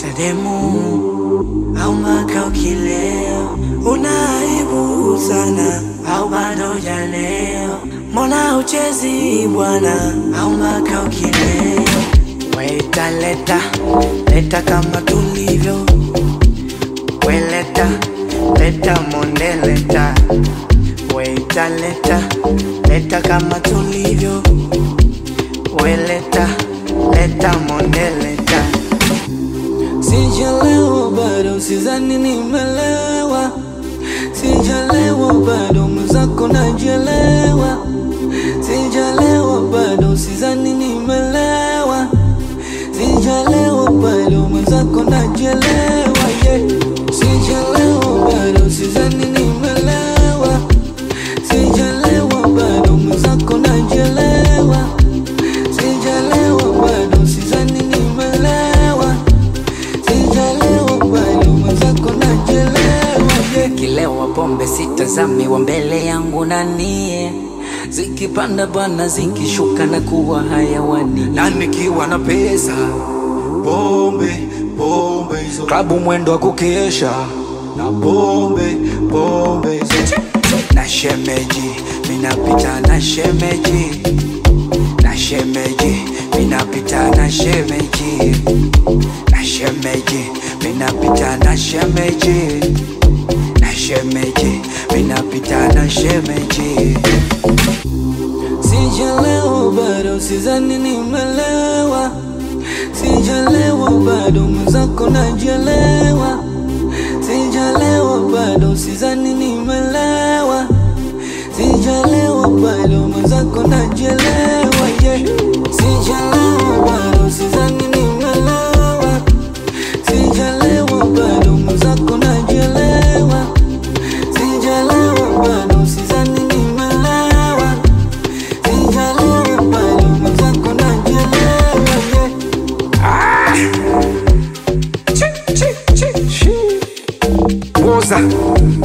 tademu au maka ukileo, unaibu sana au bado jaleo, mbona uchezi bwana au maka ukileo, weta leta leta kama tulivyo, weleta leta monde leta, weta leta leta kama tulivyo, weleta leta monde leta. Sijalewa bado, sizani nimelewa. Sijalewa bado, mwenzako najelewa. Sijalewa bado, sizani nimelewa. Sijalewa bado, mwenzako najelewa. Yeah. Sijalewa bado, sizani nimelewa. Sijalewa bado, mwenzako najelewa. Sijalewa bado, sizani nimelewa. Sijalewa bado, mwenzako najelewa. Yeah. Kilewa pombe sitazami wa mbele yangu nanie, zikipanda bwana, zikishuka na kuwa hayawani. na nikiwa na pesa pombe pombe hizo klabu mwendo wa kukesha na pombe pombe hizo na shemeji minapita na shemeji na shemeji minapita na shemeji na shemeji minapita na shemeji na shemeji minapita na shemeji Sijalewa bado, sizani nimelewa. Sijalewa bado, mwenzako najelewa. Sijalewa bado, sizani nimelewa. Sijalewa bado, mwenzako najelewa. Yeah. Sijalewa bado, sizani nimelewa. Sijalewa bado, mwenzako najelewa. Sijalewa bado, sizani nimelewa. Sijalewa bado, mwenzako najelewa. Yeah. Woza